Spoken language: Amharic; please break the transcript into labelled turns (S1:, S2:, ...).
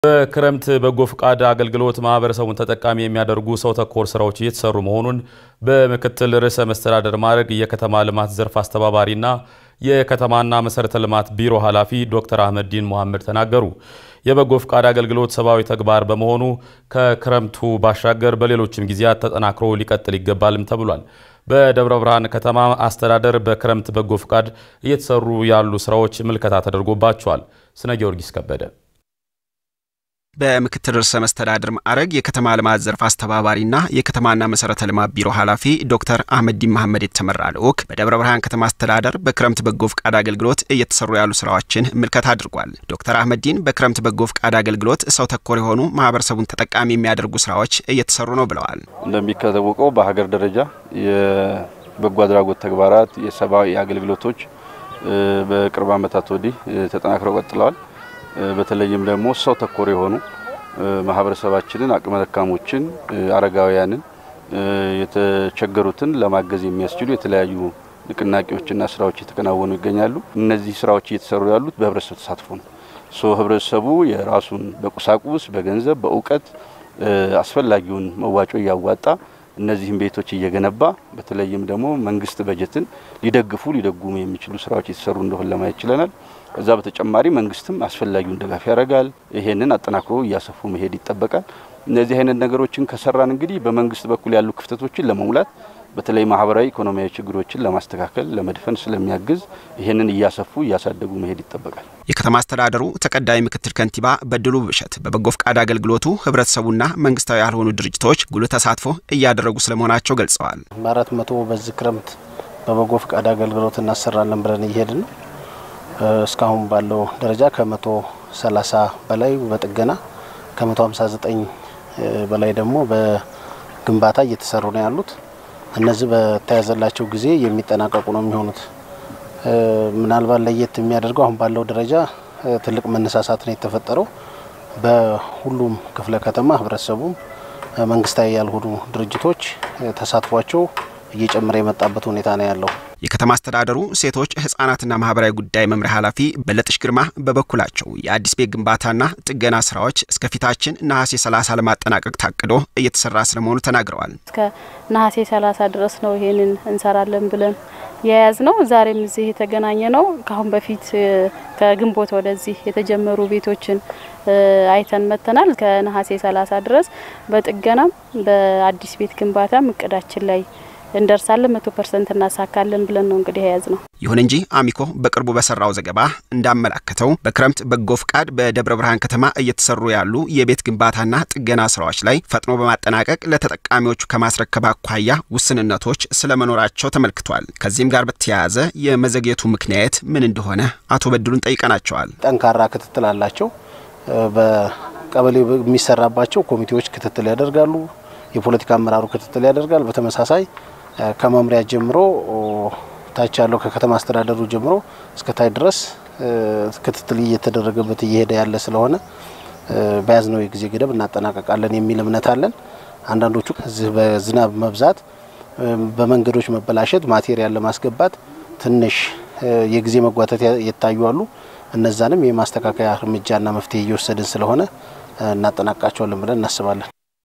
S1: በክረምት በጎ ፍቃድ አገልግሎት ማህበረሰቡን ተጠቃሚ የሚያደርጉ ሰው ተኮር ስራዎች እየተሰሩ መሆኑን በምክትል ርዕሰ መስተዳደር ማዕረግ የከተማ ልማት ዘርፍ አስተባባሪና የከተማና መሰረተ ልማት ቢሮ ኃላፊ ዶክተር አህመዲን መሐመድ ተናገሩ። የበጎ ፍቃድ አገልግሎት ሰብአዊ ተግባር በመሆኑ ከክረምቱ ባሻገር በሌሎችም ጊዜያት ተጠናክሮ ሊቀጥል ይገባልም ተብሏል። በደብረ ብርሃን ከተማ አስተዳደር በክረምት በጎ ፍቃድ እየተሰሩ ያሉ ስራዎች ምልከታ ተደርጎባቸዋል። ስነ ጊዮርጊስ ከበደ
S2: በምክትል ርዕሰ መስተዳድር ማዕረግ የከተማ ልማት ዘርፍ አስተባባሪና የከተማና መሰረተ ልማት ቢሮ ኃላፊ ዶክተር አህመዲን መሐመድ የተመራ ልዑክ በደብረ ብርሃን ከተማ አስተዳደር በክረምት በጎ ፍቃድ አገልግሎት እየተሰሩ ያሉ ስራዎችን ምልከታ አድርጓል። ዶክተር አህመዲን በክረምት በጎ ፍቃድ አገልግሎት ሰው ተኮር የሆኑ ማህበረሰቡን ተጠቃሚ የሚያደርጉ ስራዎች እየተሰሩ ነው ብለዋል።
S3: እንደሚታወቀው በሀገር ደረጃ የበጎ አድራጎት ተግባራት፣ የሰብአዊ አገልግሎቶች በቅርብ ዓመታት ወዲህ ተጠናክረው ቀጥለዋል። በተለይም ደግሞ ሰው ተኮር የሆኑ ማህበረሰባችንን፣ አቅመ ደካሞችን፣ አረጋውያንን፣ የተቸገሩትን ለማገዝ የሚያስችሉ የተለያዩ ንቅናቄዎችና ስራዎች እየተከናወኑ ይገኛሉ። እነዚህ ስራዎች እየተሰሩ ያሉት በህብረተሰብ ተሳትፎ ነው። ሶ ህብረተሰቡ የራሱን በቁሳቁስ፣ በገንዘብ፣ በእውቀት አስፈላጊውን መዋጮ እያዋጣ እነዚህም ቤቶች እየገነባ በተለይም ደግሞ መንግስት በጀትን ሊደግፉ ሊደጉሙ የሚችሉ ስራዎች የተሰሩ እንደሆን ለማየት ችለናል። ከዛ በተጨማሪ መንግስትም አስፈላጊውን ድጋፍ ያደርጋል። ይሄንን አጠናክሮ እያሰፉ መሄድ ይጠበቃል። እነዚህ አይነት ነገሮችን ከሰራን እንግዲህ በመንግስት በኩል ያሉ ክፍተቶችን ለመሙላት በተለይ ማህበራዊ፣ ኢኮኖሚያዊ ችግሮችን ለማስተካከል ለመድፈን ስለሚያግዝ ይህንን እያሰፉ እያሳደጉ መሄድ ይጠበቃል።
S2: የከተማ አስተዳደሩ ተቀዳሚ ምክትል ከንቲባ በድሉ ብሸት በበጎ ፍቃድ አገልግሎቱ ህብረተሰቡና መንግስታዊ ያልሆኑ ድርጅቶች ጉልህ ተሳትፎ እያደረጉ ስለመሆናቸው ገልጸዋል።
S4: በአራት መቶ በዚህ ክረምት በበጎ ፍቃድ አገልግሎት እናሰራለን ብለን እየሄድን ነው። እስካሁን ባለው ደረጃ ከመቶ ሰላሳ በላይ በጥገና ከመቶ ሀምሳ ዘጠኝ በላይ ደግሞ በግንባታ እየተሰሩ ነው ያሉት። እነዚህ በተያዘላቸው ጊዜ የሚጠናቀቁ ነው የሚሆኑት። ምናልባት ለየት የሚያደርገው አሁን ባለው ደረጃ ትልቅ መነሳሳት ነው የተፈጠረው። በሁሉም ክፍለ ከተማ ህብረተሰቡም መንግስታዊ ያልሆኑ ድርጅቶች ተሳትፏቸው እየጨመረ የመጣበት ሁኔታ ነው ያለው።
S2: የከተማ አስተዳደሩ ሴቶች ህጻናትና ማህበራዊ ጉዳይ መምሪያ ኃላፊ በለጥሽ ግርማ በበኩላቸው የአዲስ ቤት ግንባታና ጥገና ስራዎች እስከ ፊታችን ነሐሴ 30 ለማጠናቀቅ ታቅዶ እየተሰራ ስለመሆኑ ተናግረዋል።
S5: እስከ ነሐሴ 30 ድረስ ነው ይሄንን እንሰራለን ብለን የያዝ ነው። ዛሬም እዚህ የተገናኘ ነው። ከአሁን በፊት ከግንቦት ወደዚህ የተጀመሩ ቤቶችን አይተን መጥተናል። ከነሐሴ 30 ድረስ በጥገናም በአዲስ ቤት ግንባታም እቅዳችን ላይ እንደርሳለን መቶ ፐርሰንት እናሳካለን ብለን ነው እንግዲህ የያዝ ነው።
S2: ይሁን እንጂ አሚኮ በቅርቡ በሰራው ዘገባ እንዳመላከተው በክረምት በጎ ፍቃድ በደብረ ብርሃን ከተማ እየተሰሩ ያሉ የቤት ግንባታና ጥገና ስራዎች ላይ ፈጥኖ በማጠናቀቅ ለተጠቃሚዎቹ ከማስረከብ አኳያ ውስንነቶች ስለመኖራቸው ተመልክቷል። ከዚህም ጋር በተያያዘ የመዘግየቱ ምክንያት ምን እንደሆነ አቶ በድሉን ጠይቀናቸዋል።
S4: ጠንካራ ክትትል አላቸው። በቀበሌ የሚሰራባቸው ኮሚቴዎች ክትትል ያደርጋሉ። የፖለቲካ አመራሩ ክትትል ያደርጋል። በተመሳሳይ ከመምሪያ ጀምሮ ታች ያለው ከከተማ አስተዳደሩ ጀምሮ እስከ ታች ድረስ ክትትል እየተደረገበት እየሄደ ያለ ስለሆነ በያዝነው የጊዜ ገደብ እናጠናቀቃለን የሚል እምነት አለን። አንዳንዶቹ እዚህ በዝናብ መብዛት፣ በመንገዶች መበላሸት ማቴሪያል ለማስገባት ትንሽ የጊዜ መጓተት የታዩ አሉ። እነዛንም የማስተካከያ እርምጃና መፍትሄ እየወሰድን ስለሆነ እናጠናቃቸዋለን ብለን እናስባለን።